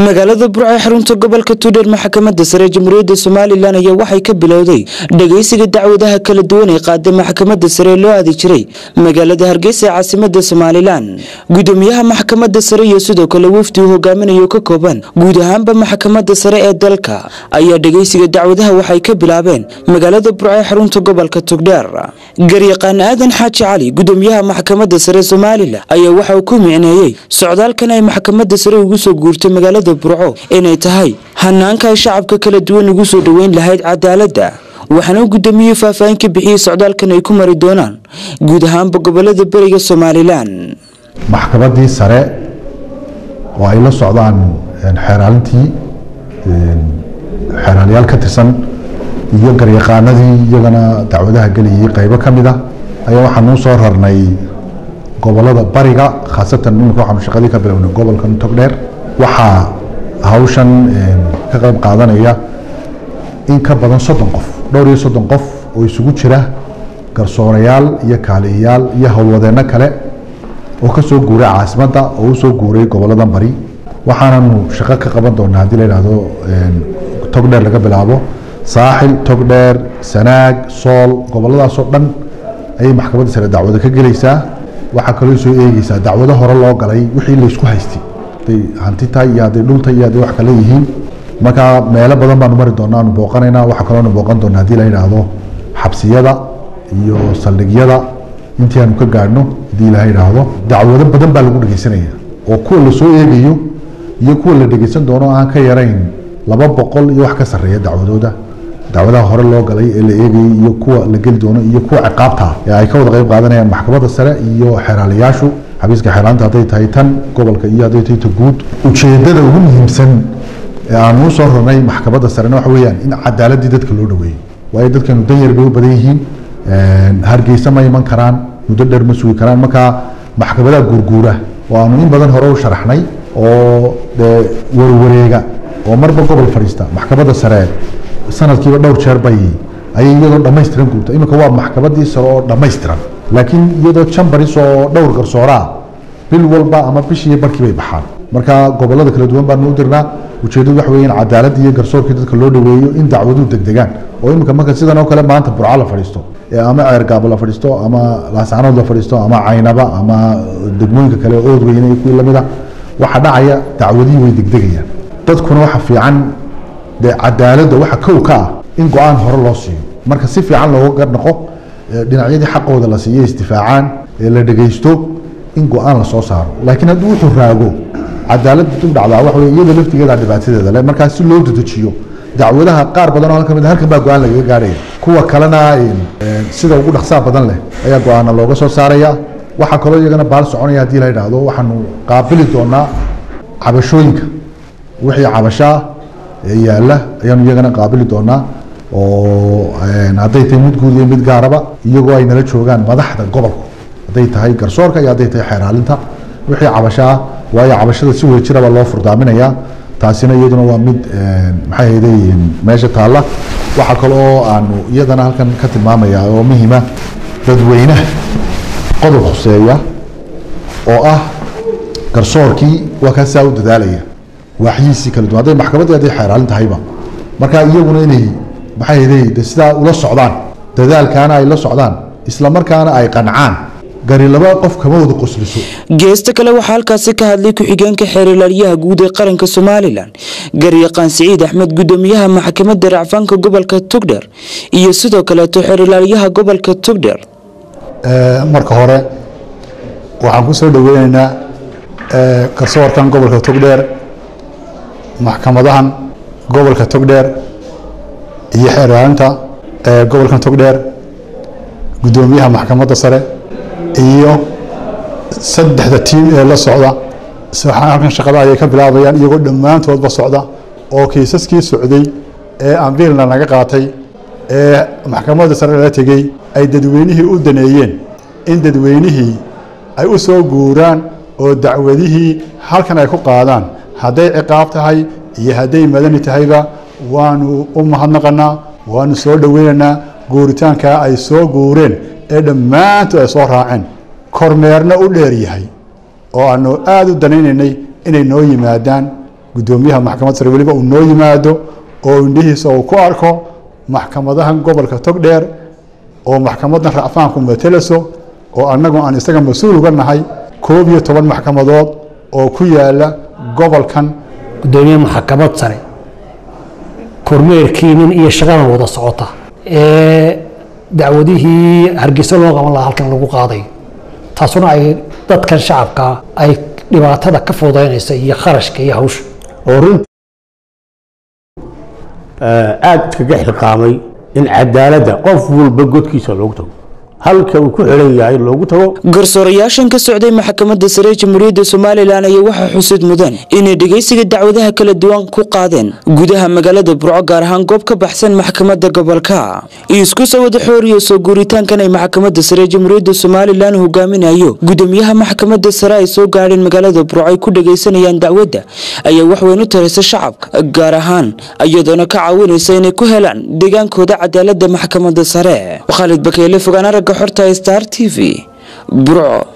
magaalada burco ee xarunta gobolka tuudheer maxkamadda sare ee jamhuuriyadda somalilan ayaa waxay ka bilowday dhageysiga dacwadaha kala duwan ee qaaday maxkamadda sare ee loo aadi jiray magaalada hargeysa ee caasimada somalilan gudoomiyaha maxkamadda sare iyo sidoo kale wafdi uu hogaaminayo ka kooban guud ahaanba maxkamadda sare ee dalka ayaa dhageysiga dacwadaha waxay ka bilaabeen magaalada burco ee xarunta gobolka tugdheer garyaqaan aadan xaaji cali gudoomiyaha maxkamadda sare somalilan ayaa waxa uu ku micneeyey socdaalkan ay maxkamadda sare ugu soo guurtay magaalada burco inay tahay hanaanka ay shacabka kala duwan ugu soo dhoweyn lahayd cadaaladda waxaana uu gudoomiyey faahfaahin ka bixiyey socdaalkan ay ku mari doonaan guud ahaanba gobolada beriga somalilan maxkamaddii sare oo ay la socdaan xeeraalintii xeeraalayaal ka tirsan iyo garyaqaanadii iyagana dacwadaha gelayay qaybo ka mid a ayaa waxaan nuu soo rarnay gobolada bariga khaasatan imika waxaanu shaqadii ka bilownay gobolkan togdheer waxaa hawshan ka qayb qaadanaya in ka badan soddon qof dhowr iyo soddon qof oo isugu jira garsoorayaal iyo kaaliyayaal iyo howlwadeenno kale oo ka soo guuray caasimadda oo u soo guuray goboladan bari waxaananu shaqo ka qaban doonaa haddii la yidhaahdo togdheer laga bilaabo saaxil togdheer sanaag sool goboladaasoo dhan ayay maxkamadda sare dacwado ka gelaysaa waxaa kaloo soo eegeysaa dacwado hore loo galay wixii laysku haystay hadday hanti tahay iyo hadday dhul tahay iyo hadday wax kale yihiin markaa meelo badan baanu mari doonaa aanu booqanaynaa waxaa kaloo aanu booqan doonaa haddii la yidhaahdo xabsiyada iyo saldhigyada intii aanu ka gaadhno haddii la yidhaahdo dacwado badan baa lagu dhegeysanaya oo kuwa lasoo eegayo iyo kuwa la dhegeysan doono aan ka yarayn laba boqol iyo wax ka sarreeya dacwadooda dacwadaha hore loo galay ee la eegayay iyo kuwa la geli doono iyo kuwa ciqaabta ee ay ka wada qayb qaadanayaan maxkamadda sare iyo xeeraalayaashu xabiiska xeeraanta hadday tahay tan gobolka iyo hadday tahay ta guud ujeedada ugu muhiimsan ee aanu u soo rarnay maxkamadda sarena waxa weeyaan in cadaaladii dadka loo dhaweeyo waayo dadkanu danyar bay u badan yihiin hargeysa ma iman karaan muddo dheer ma sugi karaan markaa maxkamadaha guurguura oo aanu in badan hore u sharaxnay oo dee warwareega oo marba gobol fadhiista maxkamadda sare sanadkiiba dhowr jeer bay ayay iyadoo dhammaystiran guurta iminka waa maxkamadii sare oo dhammaystiran laakiin iyadoo jambaris oo dhowr garsooraa bil walba ama bishii barkii bay baxaan marka gobolada kala duwan baanu u dirnaa ujeedadu waxa weeye in cadaaladda iyo garsoorkii dadka loo dhaweeyo in dacwaduhu degdegaan oo iminka marka sidan oo kale maanta burco la fadhiisto ama ceergaabo la fadhiisto ama laascanood la fadhiisto ama caynaba ama degmooyinka kale oodweyne iyo kuwii lamid a waxa dhacaya dacwadihii way degdegayaan dadkuna waxa fiican dee cadaaladda waxa kow ka ah in go-aan hore loo siiyo marka si fiican looga garnaqo dhinacyadii xaqooda la siiyo istifaacaan ee la dhegeysto in go-aan lasoo saaro laakiin haddii wuxuu raago cadaaladda dib dhacdaa waxa wey iyada laftigeeda dhibaatadeeda le markaa si loo dedejiyo dacwadaha qaar badan oo halka mid halkan baa go-aan lagaga gaarhaya kuwa kalena sida ugu dhaqsaa badan leh ayaa go-aana looga soo saaraya waxaa kaloo iyagana baal soconaya haddii la yidhaahdo waxaanu qaabili doonaa cabashooyinka wixii cabashaa ee yaalla ayaanu iyagana qaabili doonaa oo hadday tahay mid guud iyo mid gaaraba iyagoo ay nala joogaan madaxda gobolka hadday tahay garsoorka iyo hadday tahay xeeraalinta wixii cabashaa waayo cabashada si wada jiraba loo furdaaminayaa taasina iyaduna waa mid maxay hayday meesha taalla waxaa kaloo aanu iyadana halkan ka tilmaamaya oo muhiima dadweynaha qodob khuseeya oo ah garsoorkii waa kaasaa u dadaalaya waaxyihiisii kala duwan hadday maxkamaddii hadday xeeraalin tahayba marka iyaguna inay maxay hayday de sidaa ula socdaan dadaalkaana ay la socdaan isla markaana ay qancaan gari laba qof kama wada qosliso geesta kale waxaa halkaasi ka hadlay ku-xigeenka xeerlaaliyaha guud ee qaranka somalilan garyaqaan siciid axmed gudoomiyaha maxkamadda racfaanka gobolka tugdher iyo sidoo kaleeto xeerlaaliyaha gobolka tugdher marka hore waxaan ku soo dhoweyneynaa garsoorkan gobolka togdheer maxkamadahan gobolka togdheer iyo xeeraalinta gobolkan togdheer gudoomiyaha maxkamadda sare iyo saddexda tiim ee la socda halkan shaqada ayay ka bilaabayaan iyagoo dhammaantoodba socda oo kiisaskii socday ee ambiilna naga qaatay ee maxkamadda sare lala tegey ay dadweynihii u daneeyeen in dadweynihii ay u soo guuraan oo dacwadihii halkan ay ku qaadaan hadday ciqaab tahay iyo hadday madani tahayba waanu u mahadnaqanaa waanu soo dhoweynaynaa guuritaankaa ay soo guureen ee dhammaantood ay soo raaceen kormeerna u dheer yahay oo aanu aada u danaynaynay inay noo yimaadaan guddoomiyaha maxkamadda sare weliba uu noo yimaado oo indhihiisa uu ku arko maxkamadahan gobolka togdheer oo maxkamaddan racfaanku matelaso oo annagu aan isaga mas-uul uga nahay koob iyo toban maxkamadood oo ku yaala gobolkan gudoomiye maxkamad sare kormeerkiinin iyo shaqadan wada socota ee dacwadihii hargeysa loo qaban lahaa halkan lagu qaaday taasuna ay dadkan shacabka ay dhibaatada ka fududaynaysa iyo kharashka iyo hawsha oo runtii aada iskaga xilqaamay in cadaaladda qof walba godkiisa loogu tago halka uu ku xiran yahay loogu tago garsoorayaashan ka socday maxkamadda sare ee jamhuuriyadda somalilan ayaa waxaa xusid mudan inay dhegeysiga dacwadaha kala duwan ku qaadeen gudaha magaalada burco gaar ahaan goob ka baxsan maxkamadda gobolka isku soo wada xooriyo soo guuritaankan ay maxkamadda sare ee jamhuuriyadda somalilan hogaaminayo gudoomiyaha maxkamadda sare ay soo gaadheen magaalada burco ay ku dhegeysanayaan dacwadda ayaa waxweyn u taraysa shacabka gaar ahaan iyadoona ka caawinaysa inay ku helaan deegaankooda cadaaladda maxkamadda sare khaalid bakeele fogaan aragga xorta star t v burco